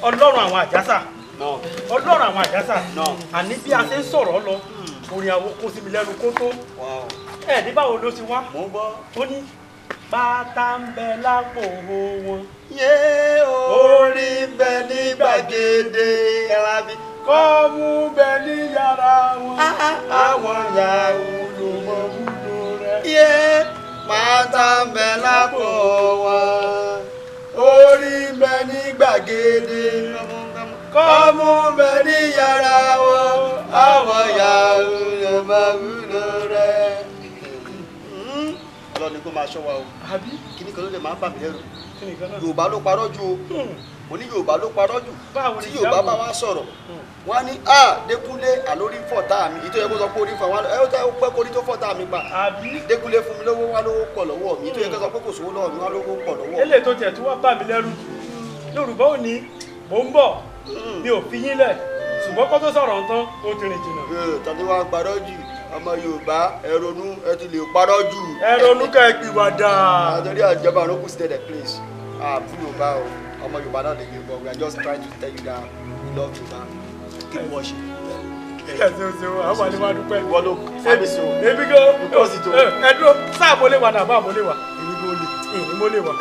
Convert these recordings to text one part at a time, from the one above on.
ọlọ́run àwọn àjàsà náà ọlọ́run àwọn àjàsà náà àní bí a ṣe ń sọ̀rọ̀ lọ orin àwọn kó sí mi lẹ́nu kó tó wow ẹ̀ ní báwo ló ti wá mò ń gbọ́. ó ní pátá ń bẹ lápò wọn yé orí bẹ ní gbàgede ẹ̀rábí. kọ́ mú bẹ ní yàrá wọn àwọn yahoo ló mọ wúlò rẹ. yé pátá ń bẹ lápò wọn orí bẹ ní gbàgede kọ́mú bẹ ní yàrá wọn àwọn yahoo ló mọ wúlò rẹ. ọlọ́ni kó máa ṣọ́ wa o àbí kíní kan ló lè máa ń bà mí lẹ́rù kí nìkan náà. yorùbá ló parọ́ jù o Hmm. mo ní yorùbá ló parọ́ jù Báwo ni tí yorùbá ìjábọ̀? bá wá sọ̀rọ̀ Hmm. wọ́n á ní a dékúnlé àlórí fọ̀ tá mi ìtọ́ yẹ kó sọ pé orí fọ̀ wọn ẹ ó tẹ́ ó pẹ́ kórí tó fọ̀ tá mi pa àbí dékúnlé fún mi lówó wá lówó pọ̀ lọ́wọ́ mi ìtọ́ yẹ kó sọ pé kò sówó lọ́wọ́ mi wá lówó pọ̀ lọ́wọ́ mi. eléyìí tó tiẹ̀ tó wá bà mí lẹ́rù yorùbá ò ní mò ń bọ̀ mi ò fi yín lẹ̀ ṣùgbọ́n kó tó sọ̀rọ̀ ń tán ó ti rìn jìnnà. Ee, tàbí wàá parọ́ jù ọmọ yorùbá ẹ ronú ẹ ti lè parọ́ jù. ẹ ronú ká ẹ pìwàdà. àtẹ̀rí àjọba àrókù sí tẹ̀lẹ̀ place àbú yorùbá o ọmọ yorùbá náà lè yorùbá we are just trying to tell you that we love yorùbá keep watching. ẹ ṣeun ṣeun àwọn àlè máa dúpẹ́. ìwọ ló fábí so. èmi gan Nǹkan sì tó. ẹ ẹ dúró sáà mo lè wà náà bá mo lè wà èmi kò lè èmi mo lè wà.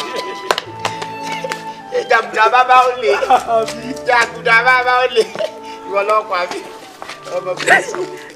jàgùdà bàbá ó lè àbí jàgùdà bàbá ó lè ìwọ lọ́kọ̀ àbí ọmọ bíi